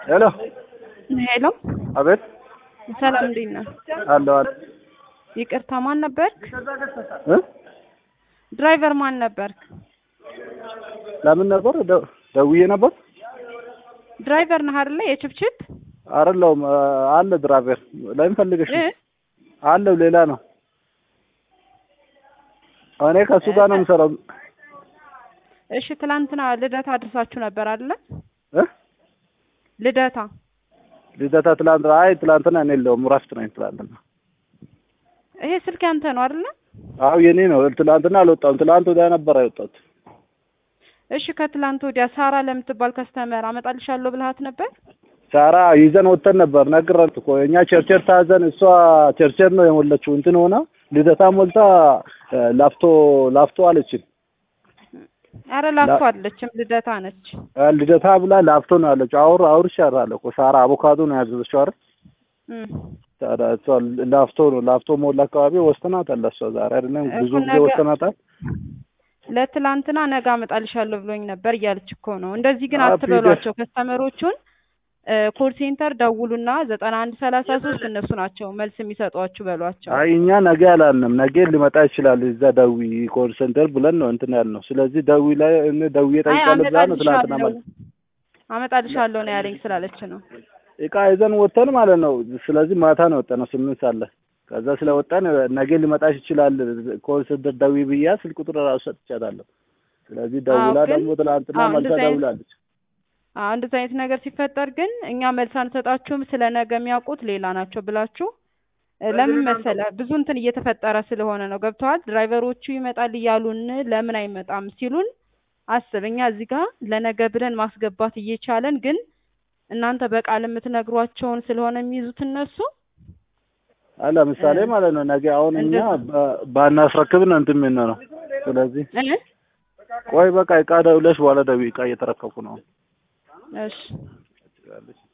ሄሎ ሄሎ፣ አቤት ሰላም እንዴት ነህ? አለሁ አለ ይቅርታ ማን ነበርክ? እ ድራይቨር ማን ነበርክ? ለምን ነበር ደ- ደውዬ ነበር ድራይቨር ነህ አይደለ? የችፕችፕ አይደለሁም እ፣ አለ ድራይቨር ለምን ፈልገሽ እ? ነው? አለው ሌላ ነው እኔ ከእሱ ጋር ነው የምሰራው እሺ፣ ትላንትና ልደታ አድርሳችሁ ነበር አይደለ? እ ልደታ ልደታ ትላንት አይ ትላንትና እኔ የለውም እረፍት ነኝ ትላንትና ይሄ ስልክ ያንተ ነው አይደለ? አዎ የኔ ነው ትላንትና አልወጣሁም ትላንት ወዲያ ነበር የወጣሁት እሺ፣ ከትላንት ወዲያ ሳራ ለምትባል ከስተመር አመጣልሻለሁ ብልሃት ነበር? ሳራ ይዘን ወጥተን ነበር ነግረን እኮ እኛ ቸርቸር ታዘን እሷ ቸርቸር ነው የሞላችው እንትን ሆና ልደታ ሞልታ እ፣ ላፍቶ ላፍቶ አለችን አረ ላፍቶ አይደለችም ልደታ ነች። እ፣ ልደታ ብላ ላፍቶ ነው ያለችው አውር አውርሻለሁ እኮ ሳራ አቮካዶ ነው ያዘዘችው አይደል እም። ታዲያ እሷ ላፍቶ ነው ላፍቶ ሞላ አካባቢ ወስናታል እሷ ዛሬ አይደለም ብዙ እኮ ጊዜ ነገ- ወስናታል ለትላንትና ነገ አመጣልሻለሁ ብሎኝ ነበር እያለች እኮ ነው። እንደዚህ ግን አዎ፣ አትበሏቸው ከስተመሮቹን ኮል ሴንተር ደውሉና ዘጠና አንድ ሰላሳ ሶስት እነሱ ናቸው መልስ የሚሰጧችሁ በሏቸው። አይ እኛ ነገ አላልንም ነገ ሊመጣ ይችላል እዛ ደዊ ኮል ሴንተር ብለን ነው እንትን ያልነው ስለዚህ ደዊ ላይ እኔ ደውዬ አይ ጠይቃለሁ ብላ ነው ትናንትና አመጣልሻለሁ ማለት አመጣልሻለሁ ነው ያለኝ ስላለች ነው። እቃ ይዘን ወጥተን ማለት ነው ስለዚህ ማታ ነው ወጣነው ስምንት ሳለ ከዛ ስለወጣን ነገ ሊመጣሽ ይችላል ኮል ሴንተር ደዊ ብያ ስልክ ቁጥር ራሱ ሰጥቻታለሁ ስለዚህ ደውላ ግን- ደግሞ ትናንትና አዎ፣ መልሳ እንደዚህ አይነት- ደውላለች አዎ እንደዚህ አይነት ነገር ሲፈጠር ግን እኛ መልስ አንሰጣችሁም ስለ ነገ የሚያውቁት ሌላ ናቸው ብላችሁ እ፣ ለምን መሰለ ብዙ እንትን እየተፈጠረ ስለሆነ ነው። ገብተዋል። ድራይቨሮቹ ይመጣል እያሉን ለምን አይመጣም ሲሉን አስብ። እኛ እዚህ ጋር ለነገ ብለን ማስገባት እየቻለን ግን እናንተ በቃል የምትነግሯቸውን ስለሆነ የሚይዙት እነሱ አይ ለምሳሌ እ፣ ማለት ነው ነገ አሁን እኛ እንደዚህ- በ- ባናስረክብ ነው እንትን የምንሆነው ስለዚህ እ? ቆይ በቃ እቃ ደውለሽ በኋላ ደዊ እቃ እየተረከብኩ ነው እሺ